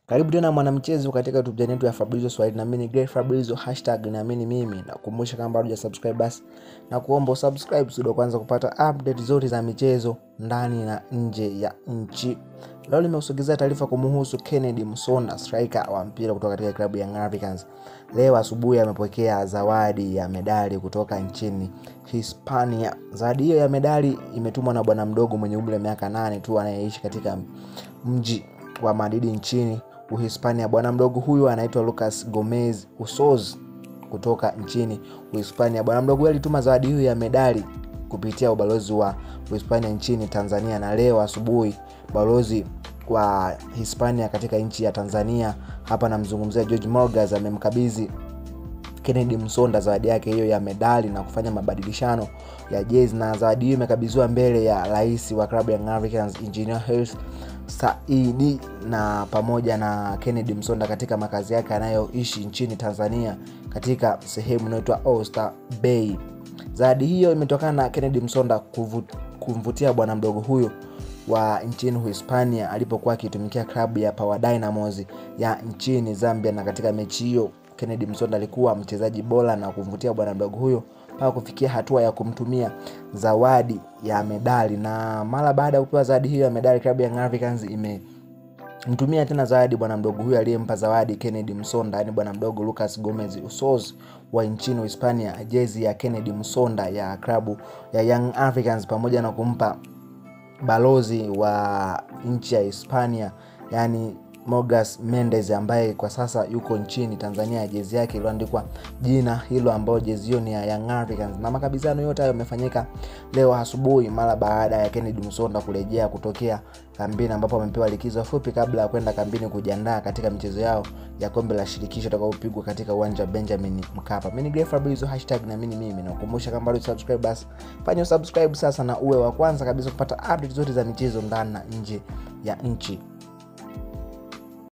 karibu tena mwanamchezo katika youtube channel yetu ya fabrizio swahili na mimi ni Grey fabrizio hashtag naamini mimi nakumbusha kama bado hujasubscribe basi na kuomba usubscribe sudo kwanza kupata update zote za michezo ndani na nje ya nchi leo limeusogezea taarifa kumuhusu kennedy msonda striker wa mpira kutoka katika klabu ya Young Africans leo asubuhi amepokea zawadi ya medali kutoka nchini hispania zawadi hiyo ya medali imetumwa na bwana mdogo mwenye umri wa miaka nane tu anayeishi katika mji wa madidi nchini uhispania bwana mdogo huyu anaitwa lucas gomez usoz kutoka nchini uhispania bwana mdogo huyu alituma zawadi hiyo ya medali kupitia ubalozi wa uhispania nchini tanzania na leo asubuhi balozi wa hispania katika nchi ya tanzania hapa namzungumzia george morgas amemkabidhi kennedy msonda zawadi yake hiyo ya medali na kufanya mabadilishano ya jezi na zawadi hiyo imekabidhiwa mbele ya rais wa klabu ya Young Africans engineer Hersi saidi na pamoja na kennedy msonda katika makazi yake anayoishi nchini tanzania katika sehemu inayoitwa Oyster Bay zawadi hiyo imetokana na kennedy msonda kuvu, kumvutia bwana mdogo huyo wa nchini uhispania alipokuwa akitumikia klabu ya Power Dynamos ya nchini zambia na katika mechi hiyo kennedy msonda alikuwa mchezaji bora na kumvutia bwana mdogo huyo mpaka kufikia hatua ya kumtumia zawadi ya medali na mara baada ya kupewa zawadi hiyo ya medali klabu ya Young Africans ime mtumia tena zawadi bwana mdogo huyo aliyempa zawadi kennedy msonda yani bwana mdogo lucas gomez usos wa nchini hispania jezi ya kennedy msonda ya klabu ya young africans pamoja na kumpa balozi wa nchi ya hispania yani Morgas Mendes ambaye kwa sasa yuko nchini Tanzania, jezi yake iliyoandikwa jina hilo ambayo jezi hiyo ni ya Young Africans. Na makabidhiano yote hayo yamefanyika leo asubuhi mara baada ya Kennedy Musonda kurejea kutokea kambini, ambapo amepewa likizo fupi kabla ya kwenda kambini kujiandaa katika michezo yao ya kombe la shirikisho itakayopigwa katika uwanja wa Benjamin Mkapa. Mimi ni Grey Fabrizio hashtag na mimi mimi, nakukumbusha kama bado subscribe, basi fanya subscribe sasa na uwe wa kwanza kabisa kupata update zote za michezo ndani na nje ya nchi.